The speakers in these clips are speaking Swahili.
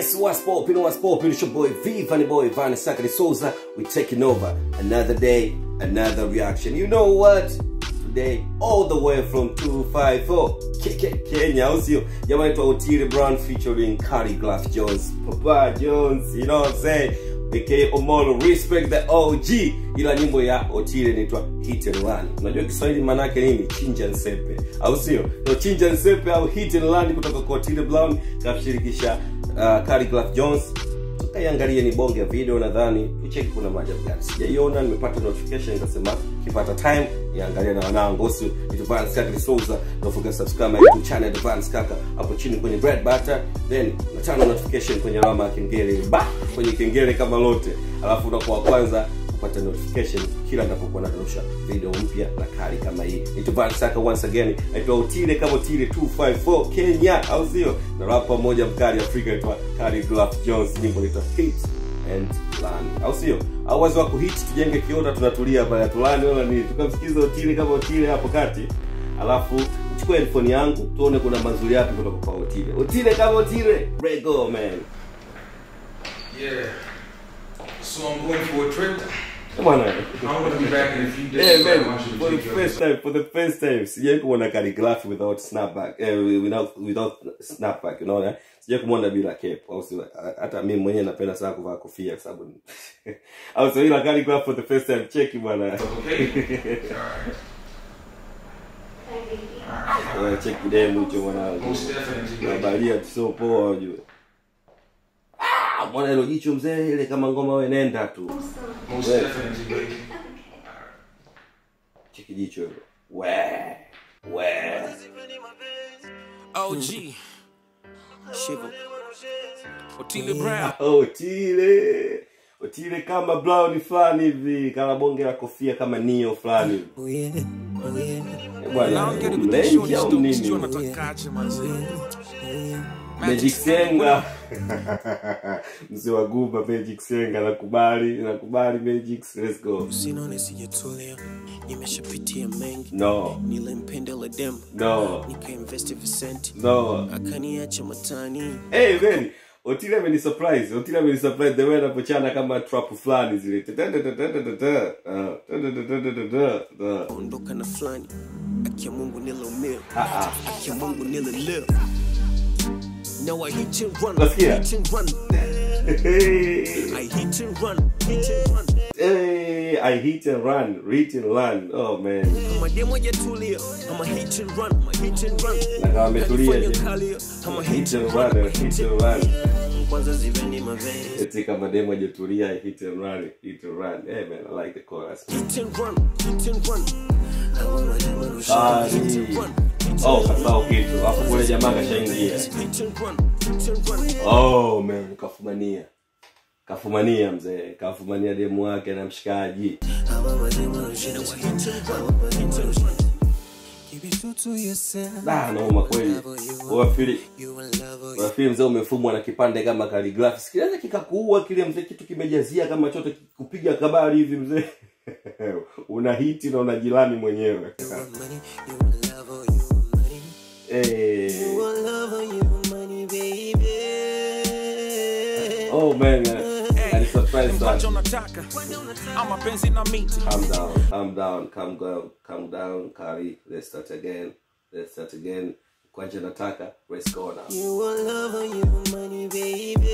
Yes, what's poppin', what's poppin'? It's your boy V, Funny Boy, Van Sakari Souza. We're taking over another day, another reaction. You know what? Today, all the way from 254 Ke- Ke- Kenya, au sio? Jamaa anaitwa Otile Brown featuring Cardi Glass Jones, Papa Jones, you know what I'm saying? aka Omolo, respect the OG. Ila nyimbo ya Otile inaitwa Hit and Run. Unajua Kiswahili maana yake nini? Chinja nsepe, au sio? No, Chinja nsepe au Hit and Run kutoka kwa Otile Brown kamshirikisha uh, Cardi Glass Jones tukaiangalie ni bonge ya video nadhani tucheki kuna maajabu gani sijaiona nimepata notification nikasema kipata time niangalie na wanangu usi advance kaka Souza don't forget to subscribe my youtube channel advance kaka hapo chini kwenye bread butter then natana notification kwenye alama ya kengele ba kwenye kengele kama lote alafu unakuwa wa kwanza kupata notification kila ninapokuwa narusha video mpya na kali kama hii nituvani saka once again naitwa utile kama utile 254 kenya au sio na rapa mmoja mkali afrika naitwa kali Glove jones nyimbo naitwa hit and land au sio au wazi wa kuhit tujenge kiota tunatulia pale tulani wala nini tukamsikiza utile kama utile hapo kati alafu chukua headphone yangu tuone kuna mazuri yapi kutoka kwa utile utile kama utile rego man Yeah. So I'm going for a trip. bwana I'm gonna be back in a few days. Yeah, so I man. want you to For the take your- first time, for the first time, sijai kumwona calligraphy without snapback, eh, without without snapback, unaona? Sijai kumwona bila cape, au sio? Hata mimi mwenyewe napenda sana kuvaa kofia kwa sababu au sio ila calligraphy for the first time, cheki bwana. Okay. Alright. Wewe cheki demu hicho mwanangu. Most definitely. baby. Nabalia tu sio poa ujue. Ah, mwana hilo jicho mzee ile kama ngoma wewe nenda tu. Most Yeah. definitely, baby. Cheki jicho hilo. We. We. OG. Shiva. Otile Brown. Otile Otile kama brown fulani hivi kama bonge la kofia kama nio fulani hivi. Oh yeah. Oh yeah. Eh, bwana Naongea mlenji kutisha au sijui nini natakaje manzi. Magic Senga mzee wa Guba Magic Senga nakubali nakubali Magic let's go Usinaone sijatulia. Nimeshapitia mengi. no Nilimpendela dem. no Nikainvest visenti. no Akaniacha matani. hey man Otile ameni surprise Otile ameni surprise the way anapochana kama trap fulani zile Ah, Ondoka na fulani. Akia Mungu nilaumia. ah, ah. Akia Mungu nililia. Now I hit and run. Let's hear it. Hit and run. Hey. I hit and run. Hit and run. Hey, I hit and run, hit and run. Oh man. Kama demo hajatulia. I'ma hit and run. I'ma hit and run. Na kama ametulia Kanifanya je. kalia. I'ma Hit hit and and run, run. I'ma hit hit and and run. kwanza ziveni maveni Eti kama demo hajatulia, hit and run, hit and run. Hey man, I like the chorus. hit and run hit and run Hawa mademo rusha, Ah, hit ni- and run hit Oh, and kasahau kitu. Alafu kule jamaa kashaingia. hit and run hit and run Oh man, kafumania. Kafumania mzee, kafumania demu wake na mshikaji. Hawa mademo rusha, hit and run hit and run Keep it true to yourself Da, nauma kweli. Wafili You will love Wafili mzee umefumwa na kipande kama calligraphy. Sikiliza kikakuua kile mzee kitu kimejazia kama chote kupiga kabari hivi mzee. una hiti na unajilani mwenyewe. you want money You will love you want money Eh. You will love you want money baby Oh man, I surprised mkwanja that. unataka ama penzi na miti Calm down, calm down, calm down, calm down, Kari. Let's start again. Let's start again. Kwanja nataka, let's go now. You will love you want money baby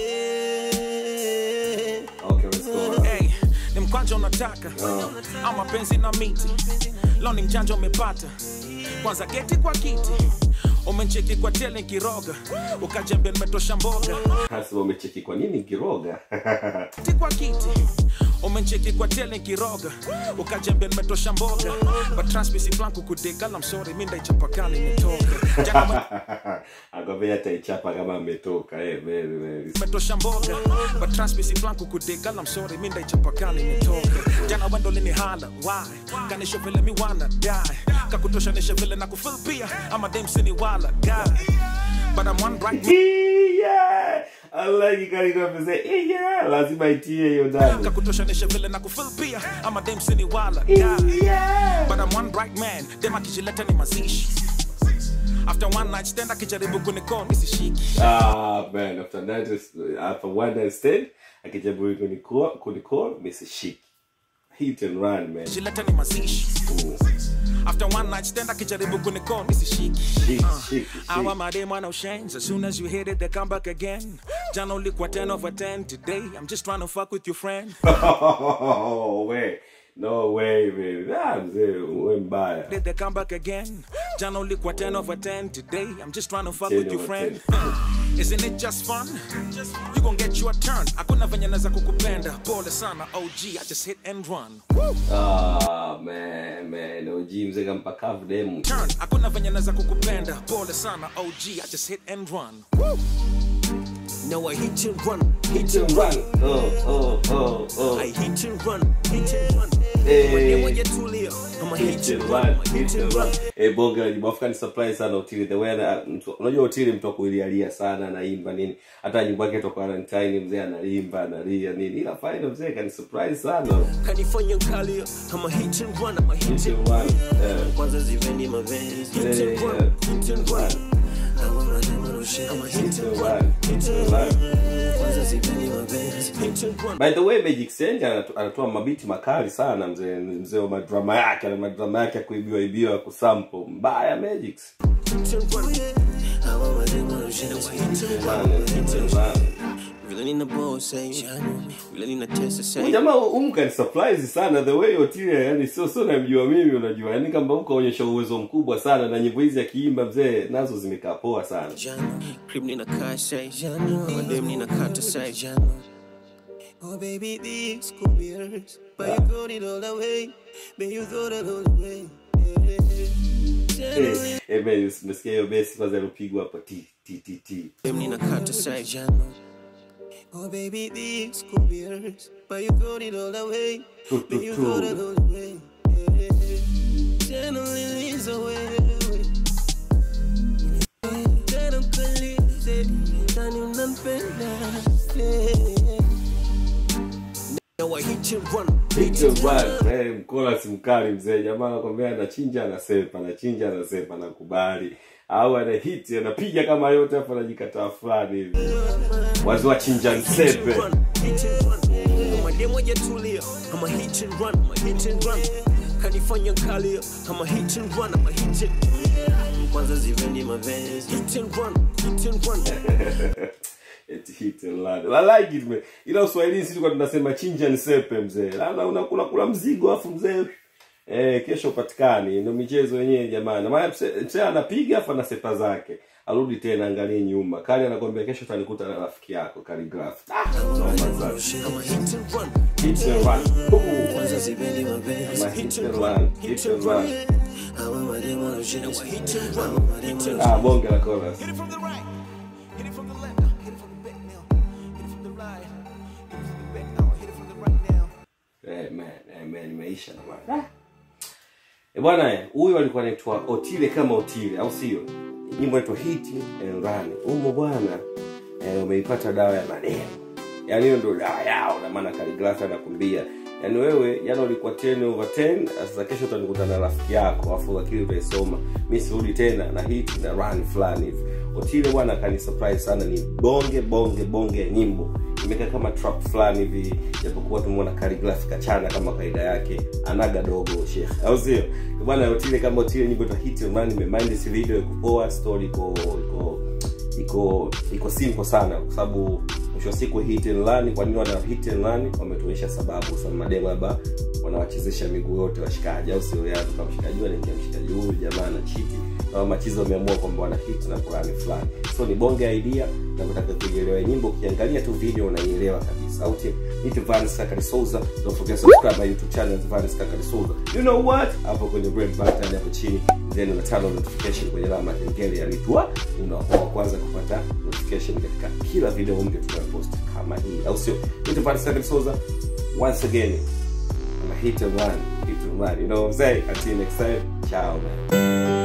Okay, let's go now. hey, ni mkwanja unataka ama penzi na miti lo ni mjanja umepata kwanza geti kwa kiti umencheki kwa tele kiroga ukajembe nimetosha mboga Hasa umecheki kwa nini kiroga? Ti kwa kiti umencheki kwa tele kiroga ukajembe nimetosha mboga but transmisi flanku kudega I'm sorry mi ndaichapakani imetoka jana Akwambia ataichapa kama ametoka. Eh, very very. metosha mboga but transmisi flanku kudega I'm sorry mi ndaichapakani imetoka jana wendo linihala why kanisho vile mi wana die kakutoshanisha vile na kufil pia ama demsini wala guy but I'm one bright Yeah! I like Kari kwa say, yeah, lazima itie hiyo ndani. kakutoshanisha vile na kufil pia ama demsini wala guy Yeah! but I'm one bright man dem akijileta ni mazishi after one night stand akijaribu kunikoni sishiki Ah, man, after that, after one night stand, akijaribu kunicall, kunicall, Mrs. Chic. Hit and run, man. jileta ni mazishi after one night stand akijaribu kunikoni sishiki Chic, chic, Our chic. madam no change. As soon as you hit it, they come back again. John only quite 10 over 10 today. I'm just trying to fuck with your friend. Oh, way. No way, man. Ah, mzee, we mbaya. Did they come back again? John only quite 10 over 10 today. I'm just trying to fuck 10 with your over friend. Isn't it just fun? You gon' get your turn. Hakuna venye naweza kukupenda. Pole sana, OG. I just hit and run. Ah, man, man. OG mzee kampa kavu demu. Turn. Hakuna venye naweza kukupenda. Pole sana, OG. I just hit and run. No, I hit and run, hit Hit and and run. run. Oh, oh, oh, oh. I hit and run, hit and run. Hey. When you tulia, I'm a hit Hit and and run, run, hit and run. Eh, bonge la jibu Afrika ni surprise sana Otile the way na mtu unajua Otile mtu akuilialia sana anaimba nini hata nyimbo yake toka Valentine mzee analimba analia nini ila final mzee kani surprise sana Kanifanya nkalia, I'm a hit and run, I'm a hit Hit and and run eh, Kwanza ziveni mavens, hit eh, and run, eh, hit and run. Hawa mademo no shame, I'm a hit hit and and run, run hit hit and and run. run Kwanza ziveni mavens, hit and run. By the way Magic Senja anatu- anatoa mabiti makali sana mzee mzee wa madrama yake na madrama yake ya kuibiwa ibiwa ya kusample mbaya Magic Hit and run. Hawa mademo no shame, I'm a hit and run, Run, hit and run Vile nina boss say, vile nina testa Huyu say. jamaa umka ni surprise sana the way Otile yani sio sio namjua mimi unajua yani kama huko onyesha uwezo mkubwa sana na nyimbo hizi akiimba mzee nazo zimekaa poa sana Jano, crib nina car say, Jano, madem nina kata say, Jano. Oh baby, this could be yours, but you got it all away, but you got it all away. Jano, eh eh man umesikia hiyo besi kwanza ilopigwa hapa ti ti ti ti madem nina kata say, Jano. Oh baby, this could be yours, but you got it all away, Tu, but tu, you tu. got it all away. Jano, release away. Jano, kalize, ndani unanipenda, yeah. Now I hit and run, Hit and run. Eh, mkola si mkali mzee jamaa anakwambia anachinja anasepa anachinja anasepa anakubali au ana hit anapiga kama yote afu anajikataa fulani hivi wazi wachinja nsepe run, hit and run. Madem hajatulia, I'm a hit and run, I'm a hit and run. Kanifanya nkalia, I'm a hit and run, I'm a hit and Kwanza zivendi mavens, hit and run, hit and run. Eti hit and run. I like it man. Ila Uswahilini sisi tulikuwa tunasema chinja nsepe mzee. Labda unakula kula mzigo afu mzee eh kesho upatikani. Ndio michezo yenyewe jamani. Maana mse- mzee anapiga afu anasepa zake. Arudi tena angalie nyuma. Kali anakwambia kesho utanikuta na rafiki yako Calligraph. Ah, noma sana. I'm a hit and run, Hit and run. Boom. kwanza zivendi mavens, My hit and run. Hit and run. Hawa madem wanashindwa, hit and run, hit and run. Ah, bonge la chorus. Hit it from the right. Hit it from the left. Now. Hit it from the back now. Hit it from the right. Hit it from the back now. Hit it from the right now. Eh, man, eh, man, imeisha na bwana. Eh, bwana eh, huyu alikuwa anaitwa Otile kama Otile, au sio? Nyimbo inaitwa Hit and Run. Umo bwana eh, umeipata dawa ya maneno. Yaani hiyo ndio dawa yao na maana Calligraph anakumbia. Yaani wewe jana ulikuwa 10 over 10, sasa kesho utanikuta na rafiki yako, afu akili utaisoma. Mimi sirudi tena na hit na run fulani hivi. Otile bwana akani surprise sana, ni bonge bonge bonge ya nyimbo imekaa kama trap fulani hivi japokuwa tumeona Calligraph kachana kama kaida yake anaga dogo shekh au sio bwana Otile kama Otile nyimbo ta hit man nimemind this video iko poa story iko iko iko iko simple sana kwa sababu mwisho wa siku hit and run kwa nini wana hit and run wametuonyesha sababu kwa sababu mademo labda wanawachezesha miguu yote washikaji au sio yao kama mshikaji anaingia mshikaji huyu jamaa na chiti na machizo wameamua kwamba wana hit na fulani fulani so ni bonge idea na kutaka kuielewa nyimbo ukiangalia tu video unaielewa kabisa au tip niti Vanis Kakari Souza don't forget subscribe my youtube channel Vanis Kakari Souza you know what hapo kwenye red button hapo chini then una turn on notification kwenye alama ya kengele ya litwa unakuwa wa kwanza kupata notification katika kila video mpya tunayopost kama hii au sio niti Vanis Kakari Souza once again I'm a hit and run hit and run you know what I'm saying until next time ciao man